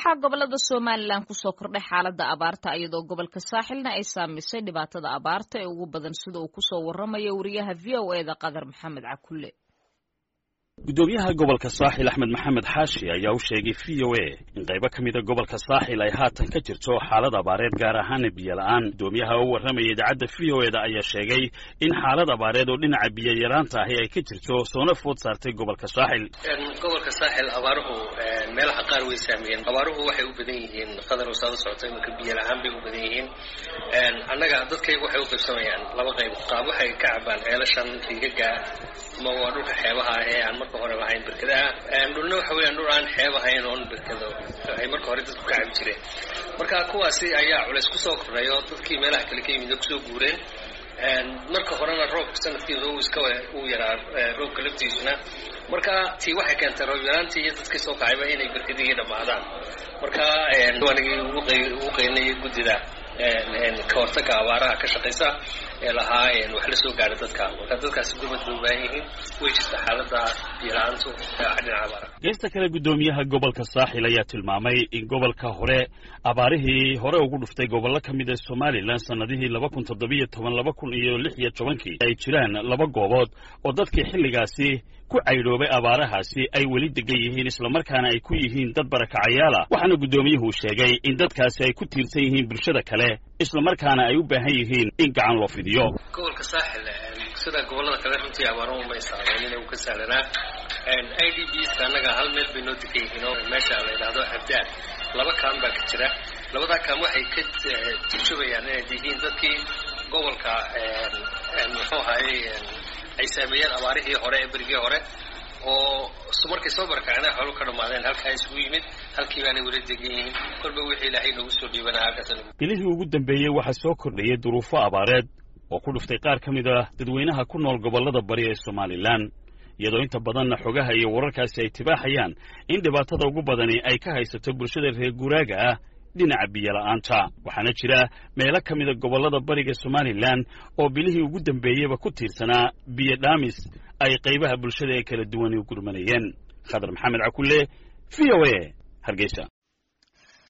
waxaa gobolada somalilan kusoo kordhay xaalada abaarta iyadoo gobolka saaxilna ay saamisay dhibaatada abaarta ee ugu badan sida uu kusoo waramayo wariyaha v o eda qadar maxamed cakulle gudoomiyaha gobolka saaxil axmed maxamed xaashi ayaa u sheegay v o a in qaybo ka mida gobolka saaxil ay haatan ka jirto xaalad abaareed gaar ahaana biyo la-aan gudoomiyaha oo warramaya idaacadda v o eda ayaa sheegay in xaalad abaareed oo dhinaca biyo yaraanta ahi ay ka jirto soona food saartay gobolka saaxil gobolka saaxil abaaruhu meelaha qaar way saameeyeen abaaruhu waxay u badan yihiin qadar wasaada socota imanka biyo la-aan bay u badan yihiin annaga dadkaygu waxay u qaybsamayaan laba qayb qaab waxay ka cabaan ceelashan riigaga ama waa dhulka xeebaha ee aan marka hore lahayn berkadaha dhulna waxa weeyaan dhul aan xeeb ahayn oon berkado ay marka hore dadku ka cabi jireen marka kuwaasi ayaa culays kusoo kordhay oo dadkii meelaha kale ka yimid kusoo guureen marka horena roobka sanadkiisa uu iska uu yaraa roobka laftiisuna marka tii waxay keentay roob yaraantii iyo dadkii soo kacayba inay berkadigii dhammaadaan marka waanigii ugu qeynayay guddida ka hortaga abaaraha ka shaqaysa ee lahaa wax la soo gaara dadka marka dadkaasi gurmad bay u baahan yihiin way jirta xaalada biyo-la-aantu dhinaca abaara geesta kale guddoomiyaha gobolka saaxil ayaa tilmaamay in gobolka hore abaarihii hore ugu dhuftay gobollo ka mid a somalilan sannadihii laba kun toddobiyo toban laba kun iyo lix iyo tobankii ay jiraan laba goobood oo dadkii xilligaasi ku caydhoobay abaarahaasi ay weli degan yihiin islamarkaana ay ku yihiin dad barakacayaala waxaana guddoomiyuhu sheegay in dadkaasi ay ku tiirsan yihiin bulshada kale islamarkaana ay u baahan yihiin in gacan loo fidiyo gobolka saaxil sida gobollada kale runtii abaaruhu ma isaameyn ina uu ka sahlanaa i d bska annaga hal meel bay noo degan yihiin oo meesha la yidhaahdo abdaad laba kaan baa ka jira labadaa kaan waxay ka turjubayaan inay yihiin dadkii gobolka muxuu ahaayey ay saameeyeen abaarihii hore ee berigii hore oo markay soo barakaceen xoolu ka dhammaadeen halkaa isugu yimid halkii baanay weli degan yihiin kolba wixii ilaahay noogu soo dhiibanaa halkaas bilihii ugu dambeeyey waxaa soo kordhayay duruufo abaareed oo ku dhuftay qaar ka mid ah dadweynaha ku nool gobollada bari ee somalilan iyadoo inta badanna xogaha iyo wararkaasi ay tibaaxayaan in dhibaatada ugu badani ay ka haysato bulshada reer guuraaga ah dhinaca biyo-la-aanta waxaana jira meelo ka mida gobollada bariga somalilan oo bilihii ugu dambeeyeyba ku tiirsanaa biyo dhaamis ay qaybaha bulshada ee kala duwani u gurmanayeen khadar maxamed cakulle v o a hargeysa